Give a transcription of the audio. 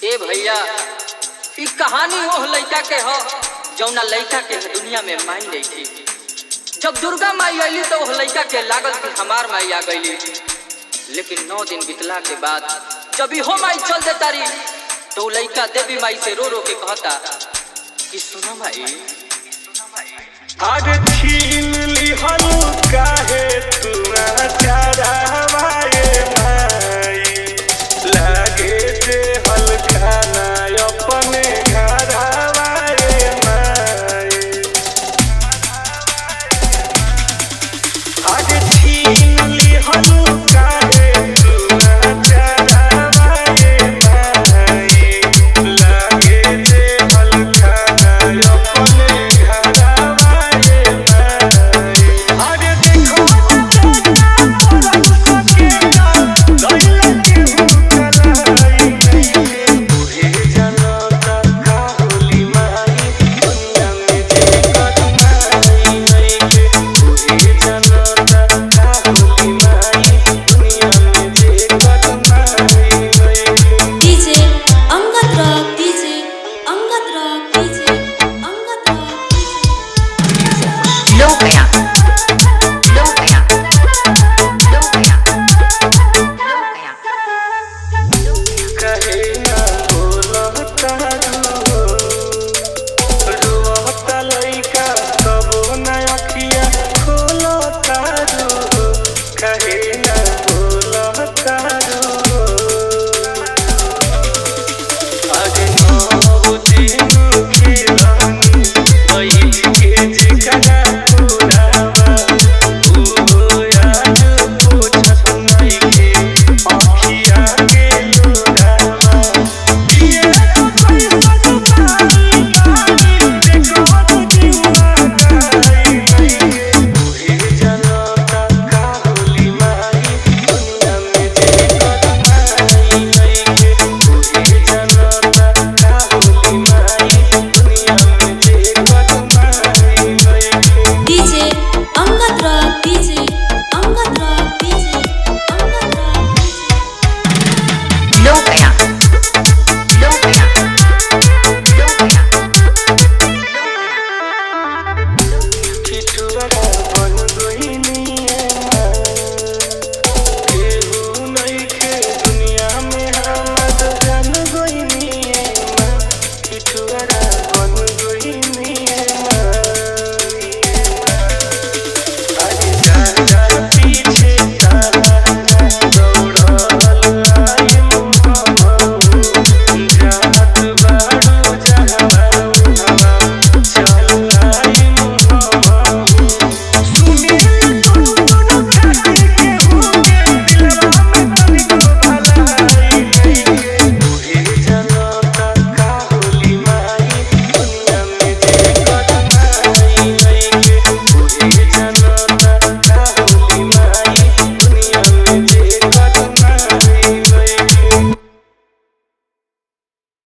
ए भैया ई कहानी ओह लइका के ह जौना लइका के दुनिया में माई नहीं थी जब दुर्गा माई अली तो ओह लइका के लागल कि हमार माई आ गईली लेकिन नौ दिन बितला के बाद जब इहो माई चल देता रही तो उ लइका देवी माई से रो रो के कहता कि सुनो माई आज छीन लिहल काहे तू चारावा